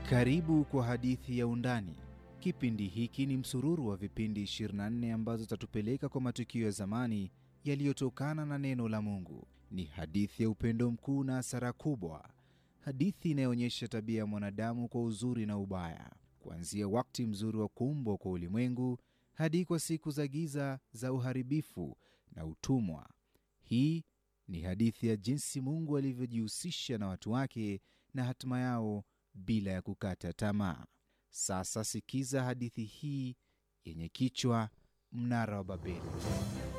Karibu kwa hadithi ya Undani. Kipindi hiki ni msururu wa vipindi 24 ambazo zitatupeleka kwa matukio ya zamani yaliyotokana na neno la Mungu. Ni hadithi ya upendo mkuu na hasara kubwa, hadithi inayoonyesha tabia ya mwanadamu kwa uzuri na ubaya, kuanzia wakati mzuri wa kuumbwa kwa ulimwengu hadi kwa siku za giza za uharibifu na utumwa. Hii ni hadithi ya jinsi Mungu alivyojihusisha na watu wake na hatima yao bila ya kukata tamaa. Sasa sikiza hadithi hii yenye kichwa Mnara wa Babeli.